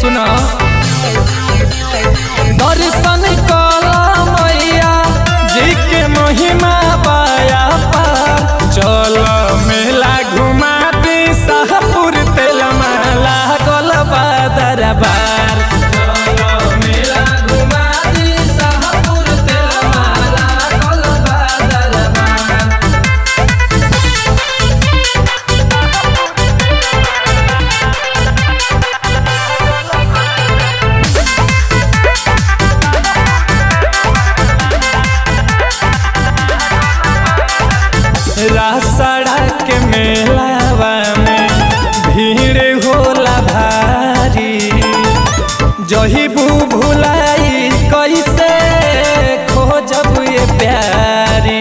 सुनो दर्शन कला मैया जी के महिमा बाया पार चल मेला घुमा दी शाहपुर तेल माला गल दरबार चल मेला घुमा दी शाहपुर तेल माला गल दरबार रासड़ा के मेलावा में भीड़ होला भारी जही बू भुलाई कैसे खोजब ये प्यारी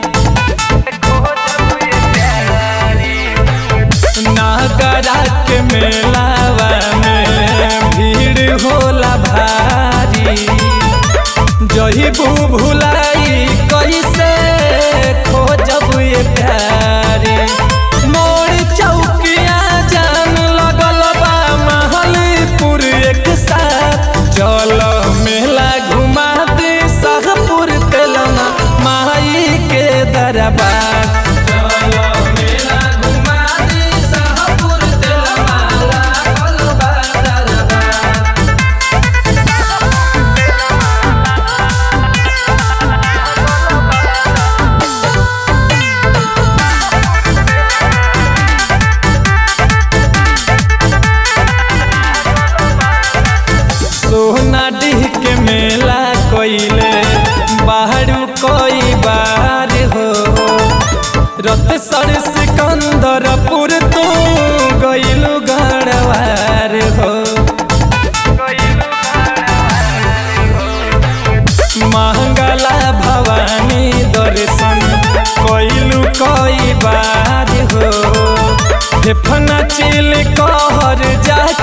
नागरा के मेलावा में भीड़ होला भारी जही बू भुलाई कैसे खोजब ये प्यारी मोर चौकिया जान लगल बा महलपुर एक साथ चल मेला घुमा दे शाहपुर तेलना माई के दरबार चल मेला घुमा दे शाहपुर तेलना लागल बा दरबार सोना डीह के मेला कोइले बाहरू कोई बार हो रत सर सिकंदरपुर तू गइलु गढ़वार हो महंगला भवानी दर्शन कोइलु कोई बार हो फेफना चिल कहर जाके